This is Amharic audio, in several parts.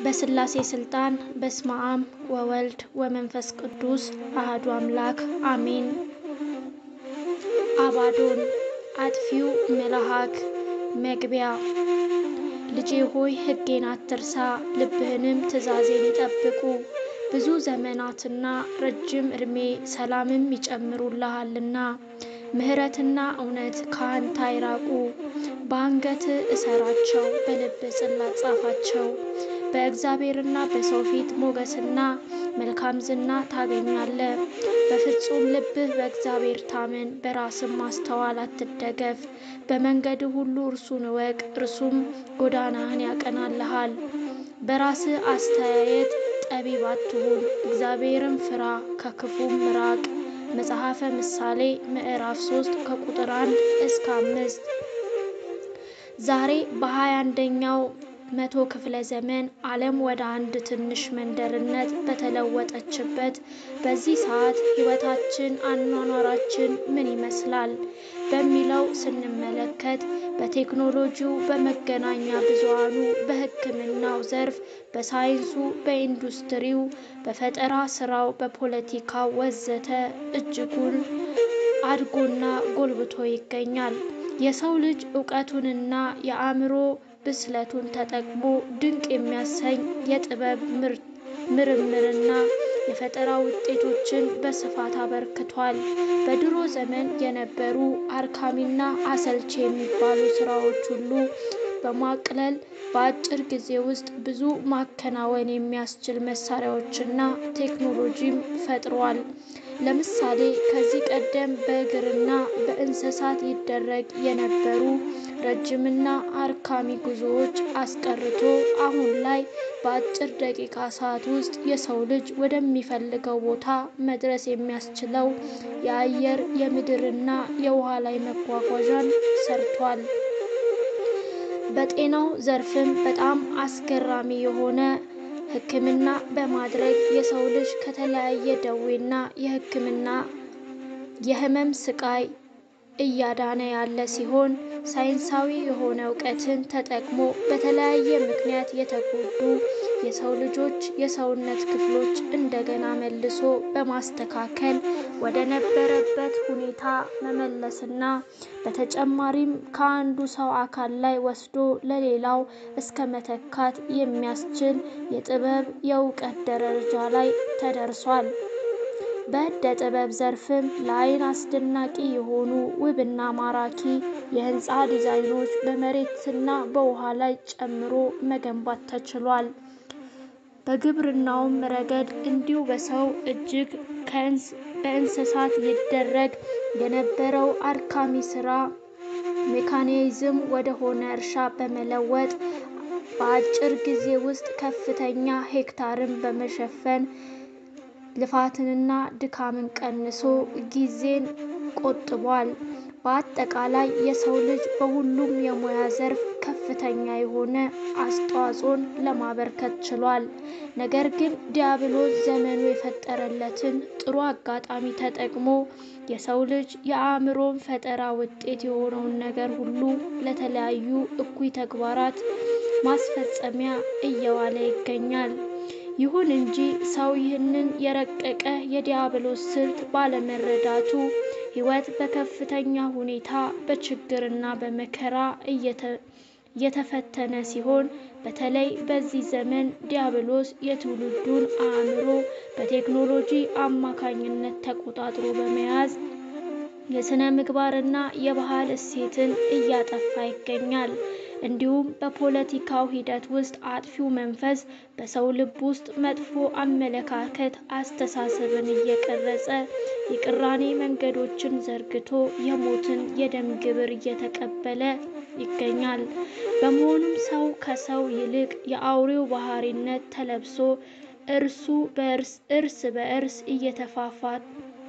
በስላሴ ስልጣን በስመ አብ ወወልድ ወመንፈስ ቅዱስ አህዱ አምላክ አሜን። አባዶን አጥፊው መልአክ መግቢያ ልጄ ሆይ ሕጌን አትርሳ፣ ልብህንም ትእዛዜን ይጠብቁ። ብዙ ዘመናትና ረጅም ዕድሜ ሰላምም ይጨምሩልሃልና ምሕረትና እውነት ከአንተ አይራቁ። በአንገት እሰራቸው፣ በልብ ጽላት ጻፋቸው። በእግዚአብሔርና በሰው ፊት ሞገስና መልካም ዝና ታገኛለህ። በፍጹም ልብህ በእግዚአብሔር ታመን፣ በራስም ማስተዋል አትደገፍ። በመንገድ ሁሉ እርሱን እወቅ፣ እርሱም ጎዳናህን ያቀናልሃል። በራስህ አስተያየት ጠቢብ አትሁን፣ እግዚአብሔርን ፍራ፣ ከክፉም ራቅ። መጽሐፈ ምሳሌ ምዕራፍ 3 ከቁጥር 1 እስከ 5። ዛሬ በሃያ አንደኛው መቶ ክፍለ ዘመን ዓለም ወደ አንድ ትንሽ መንደርነት በተለወጠችበት በዚህ ሰዓት ሕይወታችን፣ አኗኗራችን ምን ይመስላል በሚለው ስንመለከት በቴክኖሎጂው፣ በመገናኛ ብዙሃኑ፣ በሕክምናው ዘርፍ፣ በሳይንሱ፣ በኢንዱስትሪው፣ በፈጠራ ስራው፣ በፖለቲካው ወዘተ እጅጉን አድጎና ጎልብቶ ይገኛል። የሰው ልጅ እውቀቱንና የአእምሮ ብስለቱን ተጠቅሞ ድንቅ የሚያሰኝ የጥበብ ምርምርና የፈጠራ ውጤቶችን በስፋት አበርክቷል። በድሮ ዘመን የነበሩ አድካሚና አሰልቺ የሚባሉ ስራዎች ሁሉ በማቅለል በአጭር ጊዜ ውስጥ ብዙ ማከናወን የሚያስችል መሳሪያዎችና ቴክኖሎጂም ፈጥሯል። ለምሳሌ ከዚህ ቀደም በእግርና በእንስሳት ይደረግ የነበሩ ረጅምና አድካሚ ጉዞዎች አስቀርቶ አሁን ላይ በአጭር ደቂቃ ሰዓት ውስጥ የሰው ልጅ ወደሚፈልገው ቦታ መድረስ የሚያስችለው የአየር የምድርና የውሃ ላይ መጓጓዣን ሰርቷል። በጤናው ዘርፍም በጣም አስገራሚ የሆነ ሕክምና በማድረግ የሰው ልጅ ከተለያየ ደዌና የሕክምና የህመም ስቃይ እያዳነ ያለ ሲሆን ሳይንሳዊ የሆነ እውቀትን ተጠቅሞ በተለያየ ምክንያት የተጎዱ የሰው ልጆች የሰውነት ክፍሎች እንደገና መልሶ በማስተካከል ወደ ነበረበት ሁኔታ መመለስና በተጨማሪም ከአንዱ ሰው አካል ላይ ወስዶ ለሌላው እስከ መተካት የሚያስችል የጥበብ የእውቀት ደረጃ ላይ ተደርሷል። በእደ ጥበብ ዘርፍም ለዓይን አስደናቂ የሆኑ ውብና ማራኪ የህንፃ ዲዛይኖች በመሬትና በውሃ ላይ ጨምሮ መገንባት ተችሏል። በግብርናውም ረገድ እንዲሁ በሰው እጅግ በእንስሳት ይደረግ የነበረው አድካሚ ስራ ሜካኒዝም ወደ ሆነ እርሻ በመለወጥ በአጭር ጊዜ ውስጥ ከፍተኛ ሄክታርን በመሸፈን ልፋትንና ድካምን ቀንሶ ጊዜን ቆጥቧል። በአጠቃላይ የሰው ልጅ በሁሉም የሙያ ዘርፍ ከፍተኛ የሆነ አስተዋጽኦን ለማበርከት ችሏል። ነገር ግን ዲያብሎስ ዘመኑ የፈጠረለትን ጥሩ አጋጣሚ ተጠቅሞ የሰው ልጅ የአእምሮን ፈጠራ ውጤት የሆነውን ነገር ሁሉ ለተለያዩ እኩይ ተግባራት ማስፈጸሚያ እየዋለ ይገኛል። ይሁን እንጂ ሰው ይህንን የረቀቀ የዲያብሎስ ስልት ባለመረዳቱ ሕይወት በከፍተኛ ሁኔታ በችግርና በመከራ እየተፈተነ ሲሆን በተለይ በዚህ ዘመን ዲያብሎስ የትውልዱን አእምሮ በቴክኖሎጂ አማካኝነት ተቆጣጥሮ በመያዝ የሥነ ምግባርና የባህል እሴትን እያጠፋ ይገኛል። እንዲሁም በፖለቲካው ሂደት ውስጥ አጥፊው መንፈስ በሰው ልብ ውስጥ መጥፎ አመለካከት፣ አስተሳሰብን እየቀረጸ የቅራኔ መንገዶችን ዘርግቶ የሞትን የደም ግብር እየተቀበለ ይገኛል። በመሆኑም ሰው ከሰው ይልቅ የአውሬው ባህሪነት ተለብሶ እርሱ በእርስ እርስ በእርስ እየተፋፋት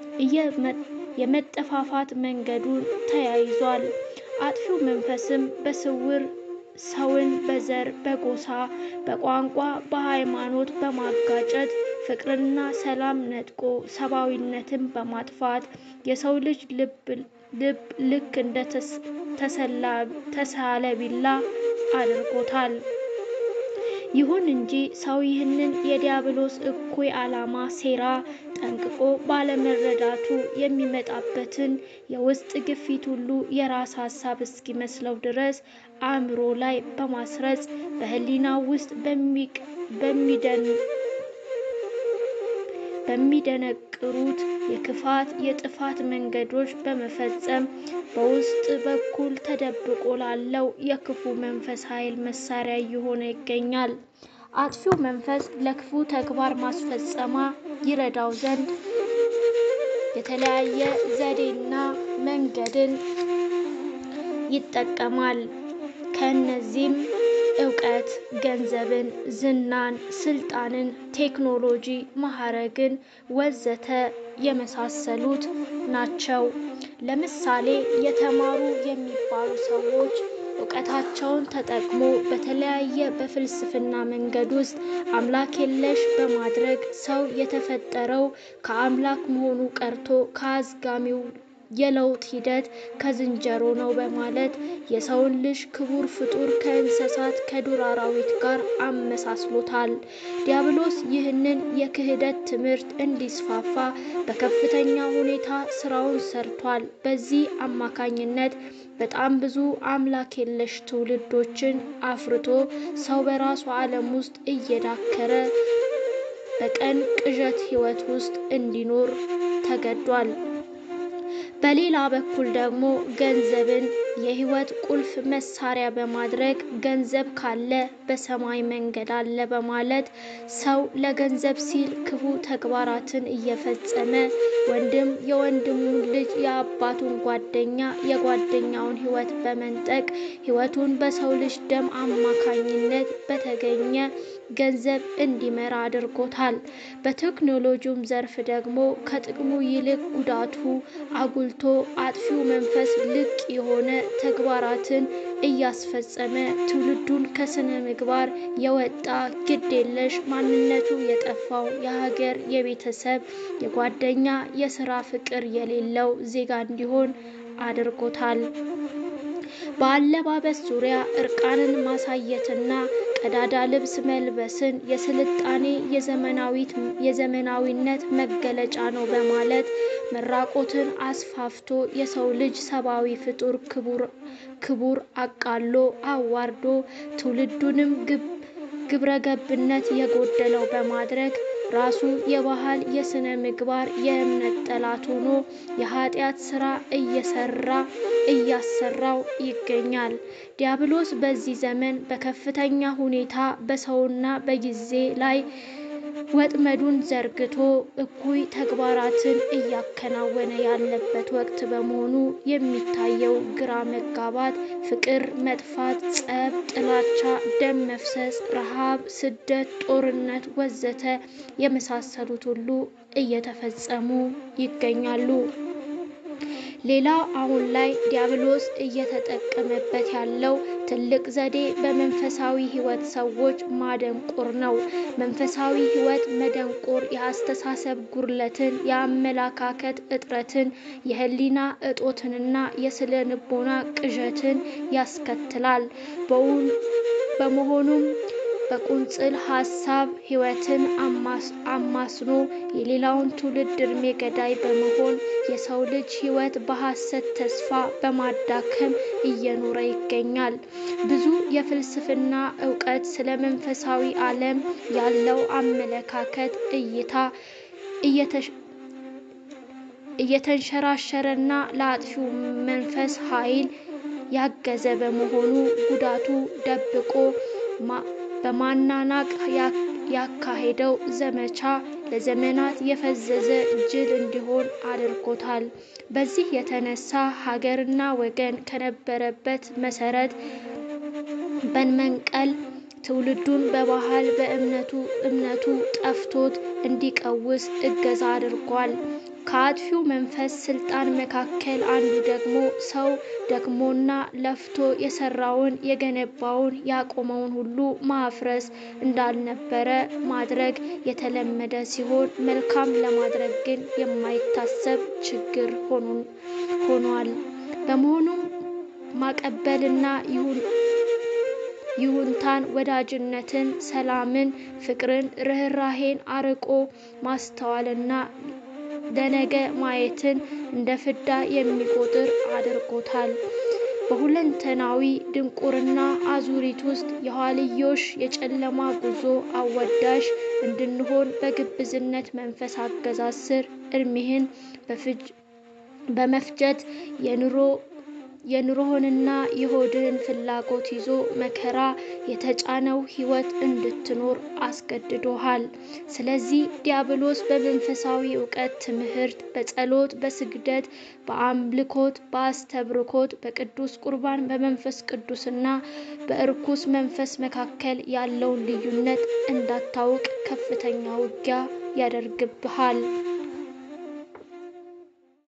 የመጠፋፋት መንገዱን ተያይዟል። አጥፊው መንፈስም በስውር ሰውን በዘር፣ በጎሳ፣ በቋንቋ፣ በሃይማኖት በማጋጨት ፍቅርና ሰላም ነጥቆ ሰብአዊነትን በማጥፋት የሰው ልጅ ልብ ልክ እንደ ተሳለ ቢላ አድርጎታል። ይሁን እንጂ ሰው ይህንን የዲያብሎስ እኩይ ዓላማ ሴራ ጠንቅቆ ባለመረዳቱ የሚመጣበትን የውስጥ ግፊት ሁሉ የራስ ሀሳብ እስኪመስለው ድረስ አእምሮ ላይ በማስረጽ በሕሊናው ውስጥ በሚደነቅሩት የክፋት የጥፋት መንገዶች በመፈጸም በውስጥ በኩል ተደብቆ ላለው የክፉ መንፈስ ኃይል መሳሪያ እየሆነ ይገኛል። አጥፊው መንፈስ ለክፉ ተግባር ማስፈጸማ ይረዳው ዘንድ የተለያየ ዘዴና መንገድን ይጠቀማል። ከእነዚህም እውቀት፣ ገንዘብን፣ ዝናን፣ ስልጣንን፣ ቴክኖሎጂ፣ ማዕረግን ወዘተ የመሳሰሉት ናቸው። ለምሳሌ የተማሩ የሚባሉ ሰዎች እውቀታቸውን ተጠቅሞ በተለያየ በፍልስፍና መንገድ ውስጥ አምላክ የለሽ በማድረግ ሰው የተፈጠረው ከአምላክ መሆኑ ቀርቶ ከአዝጋሚው የለውጥ ሂደት ከዝንጀሮ ነው በማለት የሰውን ልጅ ክቡር ፍጡር ከእንስሳት ከዱር አራዊት ጋር አመሳስሎታል። ዲያብሎስ ይህንን የክህደት ትምህርት እንዲስፋፋ በከፍተኛ ሁኔታ ስራውን ሰርቷል። በዚህ አማካኝነት በጣም ብዙ አምላክ የለሽ ትውልዶችን አፍርቶ ሰው በራሱ ዓለም ውስጥ እየዳከረ በቀን ቅዠት ሕይወት ውስጥ እንዲኖር ተገዷል። በሌላ በኩል ደግሞ ገንዘብን የሕይወት ቁልፍ መሳሪያ በማድረግ ገንዘብ ካለ በሰማይ መንገድ አለ በማለት ሰው ለገንዘብ ሲል ክፉ ተግባራትን እየፈጸመ ወንድም የወንድሙን ልጅ የአባቱን ጓደኛ የጓደኛውን ሕይወት በመንጠቅ ሕይወቱን በሰው ልጅ ደም አማካኝነት በተገኘ ገንዘብ እንዲመራ አድርጎታል። በቴክኖሎጂውም ዘርፍ ደግሞ ከጥቅሙ ይልቅ ጉዳቱ አጉልቶ አጥፊው መንፈስ ልቅ የሆነ ተግባራትን እያስፈጸመ ትውልዱን ከስነ ምግባር የወጣ ግድ የለሽ ማንነቱ የጠፋው የሀገር፣ የቤተሰብ፣ የጓደኛ፣ የስራ ፍቅር የሌለው ዜጋ እንዲሆን አድርጎታል። በአለባበስ ዙሪያ እርቃንን ማሳየትና ቀዳዳ ልብስ መልበስን የስልጣኔ የዘመናዊነት መገለጫ ነው በማለት መራቆትን አስፋፍቶ የሰው ልጅ ሰብአዊ ፍጡር ክቡር አቃሎ አዋርዶ ትውልዱንም ግብረገብነት የጎደለው በማድረግ ራሱ የባህል የስነ ምግባር የእምነት ጠላት ሆኖ የኃጢአት ስራ እየሰራ እያሰራው ይገኛል። ዲያብሎስ በዚህ ዘመን በከፍተኛ ሁኔታ በሰውና በጊዜ ላይ ወጥመዱን ዘርግቶ እኩይ ተግባራትን እያከናወነ ያለበት ወቅት በመሆኑ የሚታየው ግራ መጋባት፣ ፍቅር መጥፋት፣ ጸብ፣ ጥላቻ፣ ደም መፍሰስ፣ ረሃብ፣ ስደት፣ ጦርነት ወዘተ የመሳሰሉት ሁሉ እየተፈጸሙ ይገኛሉ። ሌላው አሁን ላይ ዲያብሎስ እየተጠቀመበት ያለው ትልቅ ዘዴ በመንፈሳዊ ሕይወት ሰዎች ማደንቆር ነው። መንፈሳዊ ሕይወት መደንቆር የአስተሳሰብ ጉድለትን፣ የአመለካከት እጥረትን፣ የህሊና እጦትንና የስነ ልቦና ቅዠትን ያስከትላል። በመሆኑም በቁንጽል ሀሳብ ሕይወትን አማስኖ የሌላውን ትውልድ እድሜ ገዳይ በመሆን የሰው ልጅ ሕይወት በሐሰት ተስፋ በማዳከም እየኖረ ይገኛል። ብዙ የፍልስፍና እውቀት ስለ መንፈሳዊ ዓለም ያለው አመለካከት እይታ እየተንሸራሸረና ለአጥፊው መንፈስ ኃይል ያገዘ በመሆኑ ጉዳቱ ደብቆ በማናናቅ ያካሄደው ዘመቻ ለዘመናት የፈዘዘ ጅል እንዲሆን አድርጎታል። በዚህ የተነሳ ሀገርና ወገን ከነበረበት መሰረት በመንቀል ትውልዱን በባህል በእምነቱ እምነቱ ጠፍቶት እንዲቀውስ እገዛ አድርጓል። ከአጥፊው መንፈስ ስልጣን መካከል አንዱ ደግሞ ሰው ደክሞና ለፍቶ የሰራውን የገነባውን ያቆመውን ሁሉ ማፍረስ እንዳልነበረ ማድረግ የተለመደ ሲሆን መልካም ለማድረግ ግን የማይታሰብ ችግር ሆኗል። በመሆኑም ማቀበልና ይሁን ይሁንታን፣ ወዳጅነትን፣ ሰላምን፣ ፍቅርን፣ ርኅራሄን፣ አርቆ ማስተዋልና ለነገ ማየትን እንደ ፍዳ የሚቆጥር አድርጎታል። በሁለንተናዊ ድንቁርና አዙሪት ውስጥ የኋልዮሽ የጨለማ ጉዞ አወዳሽ እንድንሆን በግብዝነት መንፈስ አገዛዝ ስር እድሜህን በመፍጀት የኑሮህንና የሆድህን ፍላጎት ይዞ መከራ የተጫነው ሕይወት እንድትኖር አስገድዶሃል። ስለዚህ ዲያብሎስ በመንፈሳዊ እውቀት ትምህርት፣ በጸሎት፣ በስግደት፣ በአምልኮት፣ በአስተብርኮት፣ በቅዱስ ቁርባን፣ በመንፈስ ቅዱስና በእርኩስ መንፈስ መካከል ያለውን ልዩነት እንዳታውቅ ከፍተኛ ውጊያ ያደርግብሃል።